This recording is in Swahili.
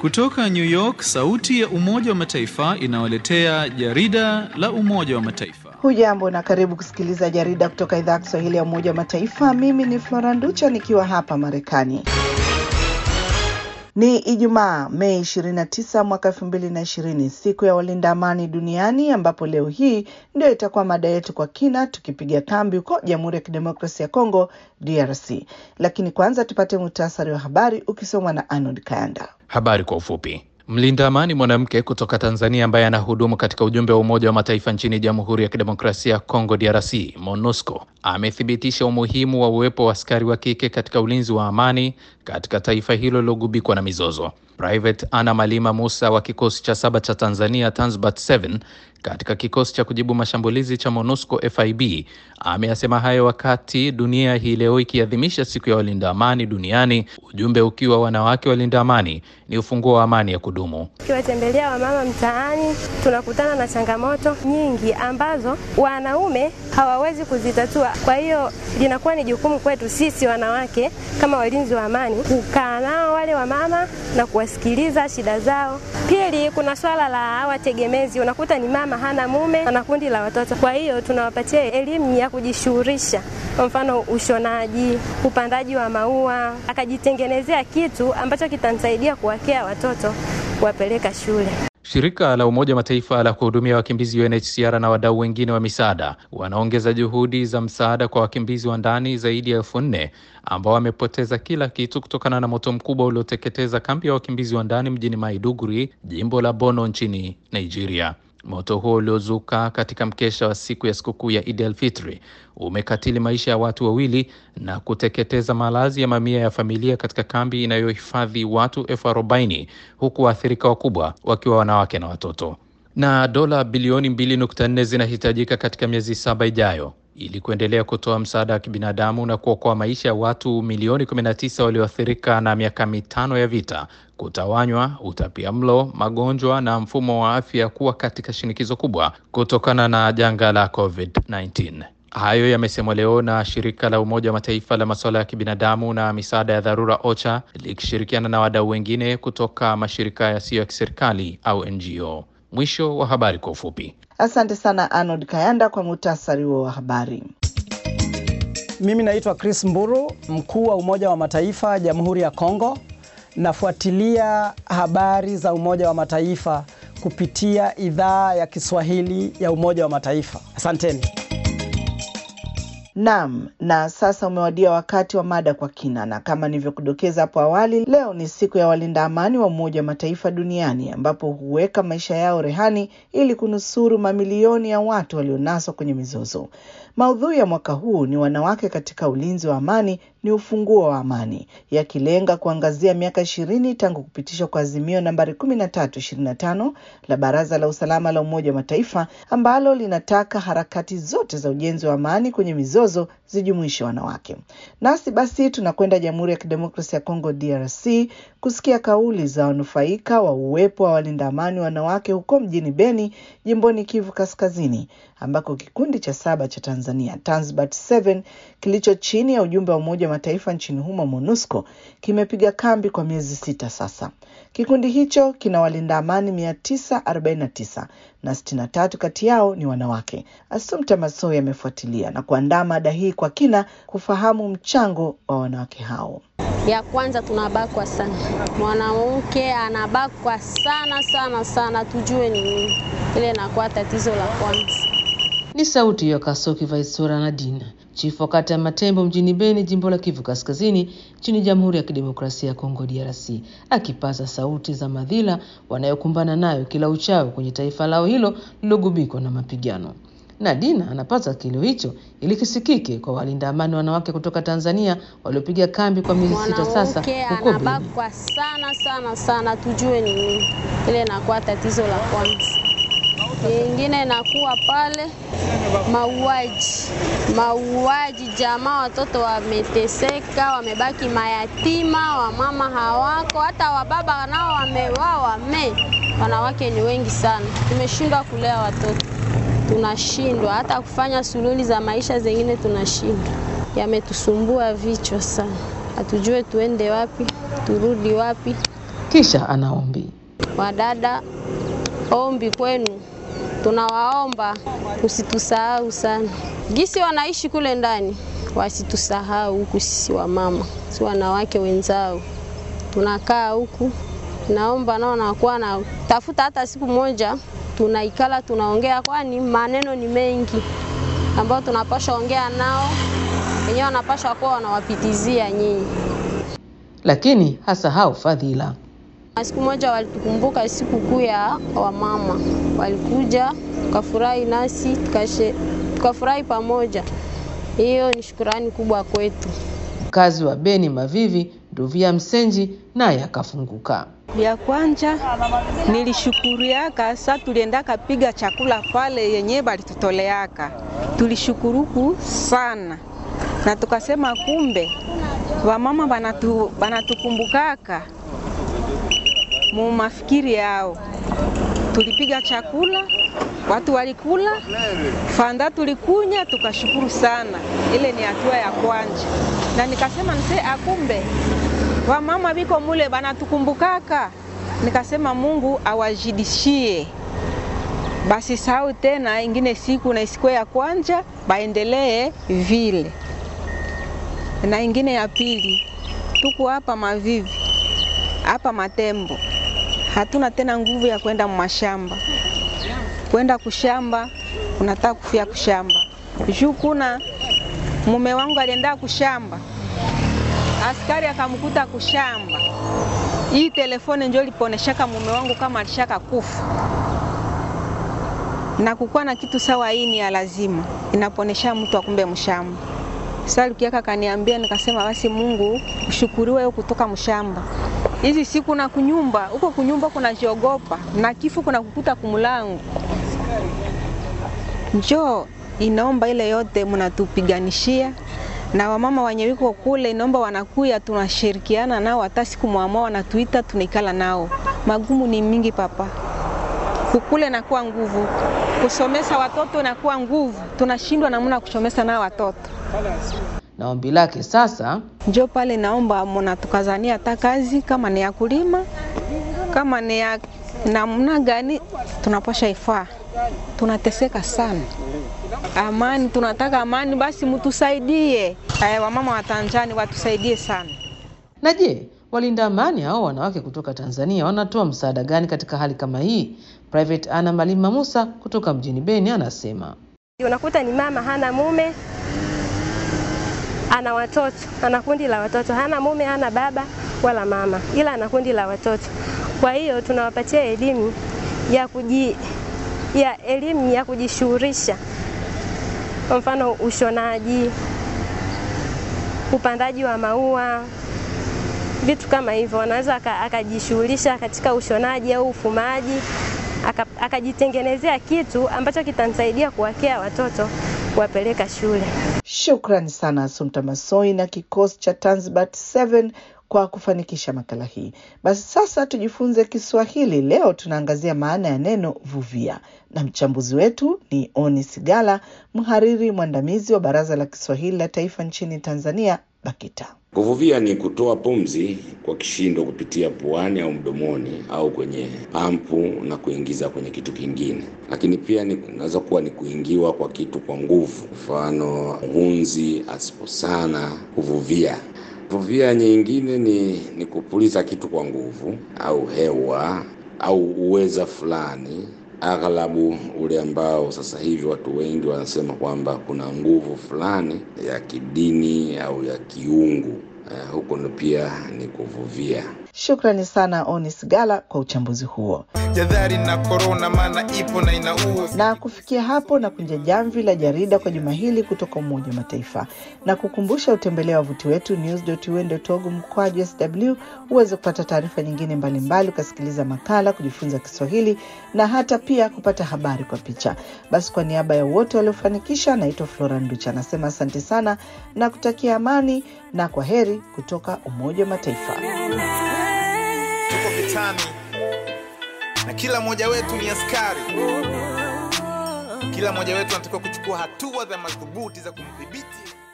Kutoka New York, sauti ya Umoja wa Mataifa inawaletea jarida la Umoja wa Mataifa. Hujambo na karibu kusikiliza jarida kutoka idhaa ya Kiswahili ya Umoja wa Mataifa. Mimi ni Flora Nducha nikiwa hapa Marekani. Ni Ijumaa, Mei 29 mwaka 2020, siku ya walinda amani duniani, ambapo leo hii ndio itakuwa mada yetu kwa kina, tukipiga kambi huko Jamhuri ya Kidemokrasia ya Kongo, DRC. Lakini kwanza tupate muhtasari wa habari ukisomwa na Arnold Kayanda. Habari kwa ufupi. Mlinda amani mwanamke kutoka Tanzania ambaye anahudumu katika ujumbe wa Umoja wa Mataifa nchini Jamhuri ya Kidemokrasia ya Kongo DRC, MONUSCO, amethibitisha umuhimu wa uwepo wa askari wa kike katika ulinzi wa amani katika taifa hilo lilogubikwa na mizozo. Private Anna Malima Musa wa kikosi cha saba cha Tanzania Tanzbat 7 katika kikosi cha kujibu mashambulizi cha MONUSCO FIB ameyasema hayo wakati dunia hii leo ikiadhimisha siku ya walinda amani duniani, ujumbe ukiwa wanawake walinda amani ni ufunguo wa amani ya kudumu. Tukiwatembelea wamama mtaani, tunakutana na changamoto nyingi ambazo wanaume hawawezi kuzitatua. Kwa hiyo linakuwa ni jukumu kwetu sisi wanawake kama walinzi wa amani kukaa nao wale wamama na kuwasikiliza shida zao. Pili, kuna swala la wategemezi, unakuta ni mama hana mume, ana kundi la watoto. Kwa hiyo tunawapatia elimu ya kujishughulisha, kwa mfano ushonaji, upandaji wa maua, akajitengenezea kitu ambacho kitamsaidia kuwakea watoto kuwapeleka shule. Shirika la Umoja wa Mataifa la kuhudumia wakimbizi UNHCR na wadau wengine wa misaada wanaongeza juhudi za msaada kwa wakimbizi wa ndani zaidi ya elfu nne ambao wamepoteza kila kitu kutokana na moto mkubwa ulioteketeza kambi ya wakimbizi wa ndani mjini Maiduguri, jimbo la Borno nchini Nigeria. Moto huo uliozuka katika mkesha wa siku ya sikukuu ya Idi al-Fitri umekatili maisha ya watu wawili na kuteketeza malazi ya mamia ya familia katika kambi inayohifadhi watu elfu arobaini huku waathirika wakubwa wakiwa wanawake na watoto. Na dola bilioni 2.4 zinahitajika katika miezi saba ijayo ili kuendelea kutoa msaada wa kibinadamu na kuokoa maisha ya watu milioni 19 walioathirika na miaka mitano ya vita, kutawanywa, utapia mlo, magonjwa na mfumo wa afya kuwa katika shinikizo kubwa kutokana na janga la COVID-19. Hayo yamesemwa leo na shirika la Umoja wa Mataifa la masuala ya kibinadamu na misaada ya dharura OCHA likishirikiana na wadau wengine kutoka mashirika yasiyo ya kiserikali au NGO. Mwisho wa habari kwa ufupi. Asante sana Arnold Kayanda kwa muhtasari huo wa habari. Mimi naitwa Chris Mburu, mkuu wa Umoja wa Mataifa Jamhuri ya Kongo. Nafuatilia habari za Umoja wa Mataifa kupitia idhaa ya Kiswahili ya Umoja wa Mataifa. Asanteni. Naam, na sasa umewadia wakati wa mada kwa kina, na kama nilivyokudokeza hapo awali, leo ni siku ya walinda amani wa Umoja wa Mataifa duniani ambapo huweka maisha yao rehani ili kunusuru mamilioni ya watu walionaswa kwenye mizozo. Maudhui ya mwaka huu ni wanawake katika ulinzi wa amani ni ufunguo wa amani, yakilenga kuangazia miaka ishirini tangu kupitishwa kwa azimio nambari 1325 la Baraza la Usalama la Umoja wa Mataifa ambalo linataka harakati zote za ujenzi wa amani kwenye mizozo zijumuishe wanawake. Nasi basi tunakwenda Jamhuri ya Kidemokrasia ya Kongo DRC kusikia kauli za wanufaika wa uwepo wa walinda amani wanawake huko mjini Beni, jimboni Kivu Kaskazini, ambako kikundi cha saba cha Tanzania Tanzbat 7 kilicho chini ya ujumbe wa Umoja wa Mataifa nchini humo MONUSCO kimepiga kambi kwa miezi sita sasa. Kikundi hicho kina walinda amani 949 na 63 kati yao ni wanawake. Asumta Masoi amefuatilia na kuandaa mada hii kwa kina kufahamu mchango wa wanawake hao. Ya kwanza tunabakwa sana, mwanamke anabakwa sana sana sana, tujue ni nini ile inakuwa tatizo la kwanza. Ni sauti ya Kasoki Vaisora Nadine, chifu wa kata ya Matembo mjini Beni, jimbo la Kivu Kaskazini, nchini Jamhuri ya Kidemokrasia ya Kongo DRC, akipaza sauti za madhila wanayokumbana nayo kila uchao kwenye taifa lao hilo lilogubikwa na mapigano. Nadina anapata kilio hicho ili kisikike kwa walinda amani wanawake kutoka Tanzania waliopiga kambi kwa miezi sita sasa Mwanamke huko Beni. anabakwa sana sana sana, tujue ni nini ile inakuwa tatizo la kwanza. Ingine inakuwa pale mauaji, mauaji, jamaa, watoto wameteseka, wamebaki mayatima, wamama hawako, hata wababa nao wamewawa. Me wanawake ni wengi sana, tumeshindwa kulea watoto, tunashindwa hata kufanya suluhuli za maisha zengine, tunashindwa. Yametusumbua vichwa sana, hatujue tuende wapi, turudi wapi. Kisha anaombi Wadada, ombi kwenu, tunawaomba usitusahau sana, gisi wanaishi kule ndani, wasitusahau huku sisi wamama, si wanawake wenzao, tunakaa huku. Naomba nao nakuwa na tafuta hata siku moja tunaikala tunaongea, kwani maneno ni mengi ambayo tunapasha ongea nao, wenyewe wanapasha kuwa wanawapitizia nyinyi. lakini hasahau fadhila. Siku moja walitukumbuka siku kuu ya wamama, walikuja tukafurahi nasi tukashe, tukafurahi pamoja. Hiyo ni shukurani kubwa kwetu. Mkazi wa Beni Mavivi, Nduvia Msenji, naye akafunguka. Vya kwanja nilishukuriaka, sa tuliendaka piga chakula pale yenye balitutoleaka, tulishukuruku sana na tukasema kumbe wamama banatu, banatukumbukaka mu mafikiri yao. Tulipiga chakula, watu walikula, fanda tulikunya, tukashukuru sana. Ile ni hatua ya kwanja, na nikasema nse akumbe wamama biko mule banatukumbukaka. Nikasema Mungu awajidishie basi sahau tena ingine siku na isiku ya kwanja baendelee vile. Na ingine ya pili, tuko hapa Mavivi hapa Matembo, hatuna tena nguvu ya kwenda mashamba, kwenda kushamba, unataka kufia kushamba juu kuna mume wangu alienda kushamba, askari akamkuta kushamba. Hii telefone ndio liponeshaka mume wangu kama alishaka kufa na kukuwa na kitu sawa, hii ni ya lazima, inaponesha mtu akumbe mshamba. Sasa Lukiaka kaniambia, nikasema basi Mungu ushukuriwe wewe kutoka mshamba. Hizi siku na kunyumba huko kunyumba kunajiogopa na kifo kuna kukuta kumulangu. Njoo inaomba ile yote mnatupiganishia na wamama wenye wiko kule, inaomba wanakuya, tunashirikiana nao, hata siku mwamua wanatuita, tunaikala nao. Magumu ni mingi papa, kukule nakuwa nguvu, kusomesa watoto nakuwa nguvu, tunashindwa namna kusomesa nao watoto. Na ombi lake sasa, Njo pale naomba mnatukazania hata kazi kama ni ya kulima, kama ni ya namna gani tunapasha ifaa. Tunateseka sana, amani, tunataka amani, basi mtusaidie. Aya, wamama wa Tanzania watusaidie sana. na je, walinda amani hao wanawake kutoka Tanzania wanatoa msaada gani katika hali kama hii? Private Anna Malima Musa kutoka mjini Beni anasema Unakuta ni mama hana mume, ana watoto, ana kundi la watoto, hana mume, hana baba wala mama, ila ana kundi la watoto. Kwa hiyo tunawapatia elimu ya kuji ya elimu ya kujishughulisha, kwa mfano ushonaji, upandaji wa maua, vitu kama hivyo. Wanaweza aka- akajishughulisha katika ushonaji au ufumaji, aka- akajitengenezea kitu ambacho kitamsaidia kuwakea watoto kuwapeleka shule. Shukrani sana Asumta Masoi na kikosi cha Tanzbat 7 kwa kufanikisha makala hii. Basi sasa tujifunze Kiswahili. Leo tunaangazia maana ya neno vuvia, na mchambuzi wetu ni Oni Sigala, mhariri mwandamizi wa Baraza la Kiswahili la Taifa nchini Tanzania, BAKITA. Kuvuvia ni kutoa pumzi kwa kishindo kupitia puani au mdomoni au kwenye pampu na kuingiza kwenye kitu kingine, lakini pia ni- inaweza kuwa ni kuingiwa kwa kitu kwa nguvu, mfano mhunzi asiposana kuvuvia. Kuvuvia nyingine ni, ni kupuliza kitu kwa nguvu au hewa au uweza fulani aghlabu ule ambao sasa hivi watu wengi wanasema kwamba kuna nguvu fulani ya kidini au ya kiungu. Uh, huko ni pia ni kuvuvia. Shukrani sana Oni Sigala kwa uchambuzi huo. jadhari na korona, maana ipo na inaua. Na kufikia hapo na kunja jamvi la jarida kwa juma hili kutoka Umoja wa Mataifa, na kukumbusha utembelea wavuti wetu news.un.org mkwaju sw uweze kupata taarifa nyingine mbalimbali, ukasikiliza makala, kujifunza Kiswahili na hata pia kupata habari kwa picha. Basi kwa niaba ya wote waliofanikisha, naitwa Flora Nducha anasema asante sana na kutakia amani na kwa heri kutoka Umoja wa Mataifa. Tuko vitani na kila mmoja wetu ni askari. Kila mmoja wetu anatakiwa kuchukua hatua za madhubuti za kumdhibiti